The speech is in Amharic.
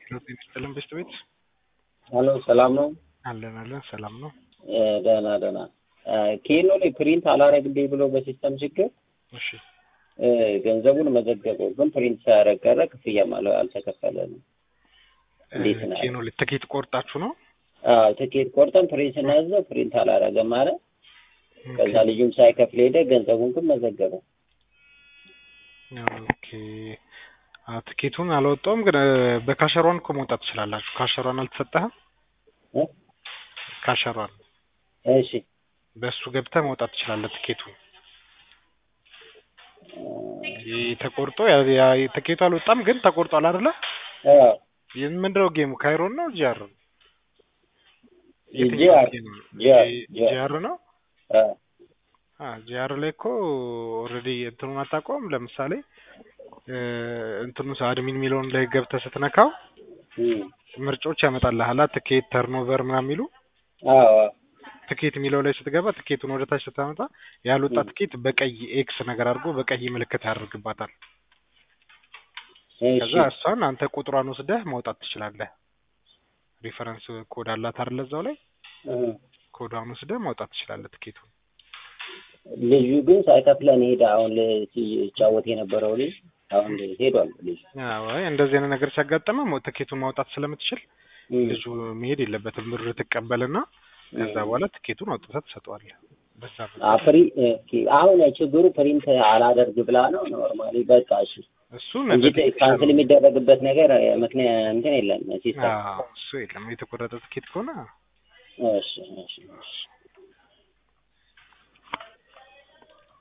ጤና ይስጥልን በሽታ ቤት ሄሎ ሰላም ነው? አለን አለን ሰላም ነው። እ ደህና ደህና ኬኖ ላይ ፕሪንት አላረግልኝ ብሎ በሲስተም ችግር እሺ እ ገንዘቡን መዘገበው ግን ፕሪንት ሳያረግ ቀረ። ክፍያ ማለት አልተከፈለንም። እንዴት ነው? ኬኖ ላይ ትኬት ቆርጣችሁ ነው? አዎ ትኬት ቆርጠን ፕሪንት ስናዘው ፕሪንት አላረገም አለ። ከዛ ልጁም ሳይከፍል ሄደ። ገንዘቡን ግን መዘገበው። ኦኬ አዎ ትኬቱን አልወጣውም፣ ግን እ በካሸሯን እኮ መውጣት ትችላላችሁ። ካሸሯን አልተሰጠህም? እ ካሸሯን እሺ በእሱ ገብተህ መውጣት ትችላለህ ትኬቱን ይህ ተቆርጦ ያ- ያ- ትኬቱ አልወጣም ግን ተቆርጧል አይደለ? አዎ ይህ ምንድነው ጌሙ? ካይሮን ነው ጂአር ነው? ጂአር ጌም ነው? ጂአር ጂ- ጂአር ጂአር ነው? አዎ አ ጂአር ላይ እኮ ኦልሬዲ እንትኑን አታውቀውም። ለምሳሌ እ እንትኑ አድሚን የሚለውን ላይ ገብተህ ስትነካው እም ምርጫዎች ያመጣልሃል። ትኬት ተርኖቨር ምናምን የሚሉ አዎ አዎ ትኬት የሚለው ላይ ስትገባ ትኬቱን ወደ ታች ስታመጣ ያልወጣ እም ትኬት በቀይ ኤክስ ነገር አድርጎ በቀይ ምልክት ያደርግባታል። እሺ ከዛ እሷን አንተ ቁጥሯን ወስደህ ማውጣት ትችላለህ። ሪፈረንስ ኮድ አላት አይደል? እዛው ላይ እ ኮዷን ወስደህ ማውጣት ትችላለህ ትኬቱን። ልጁ ግን ሳይከፍለን ሄደ። አሁን ል- ሲጫወት የነበረው ልጅ አሁን ሄዷል ልጁ። አዎ አይ እንደዚህ አይነት ነገር ሲያጋጥመህ ሞ- ትኬቱን ማውጣት ስለምትችል እም ልጁ መሄድ የለበትም። ብር ትቀበልና ከዛ እም በኋላ ትኬቱን አውጥተህ ትሰጠዋለህ። በዛ አ መንገድ ፕሪ ኦኬ አሁን ችግሩ ፕሪንት አላደርግ ብላ ነው። ኖርማሊ በቃ እሺ እሱን እንጂ በቴክኒሻል ካንስል የሚደረግበት ነገር ምክንያት እንትን የለም ሲስተም። አዎ እሱ የለም። የተቆረጠ ትኬት ከሆነ እሺ እሺ እሺ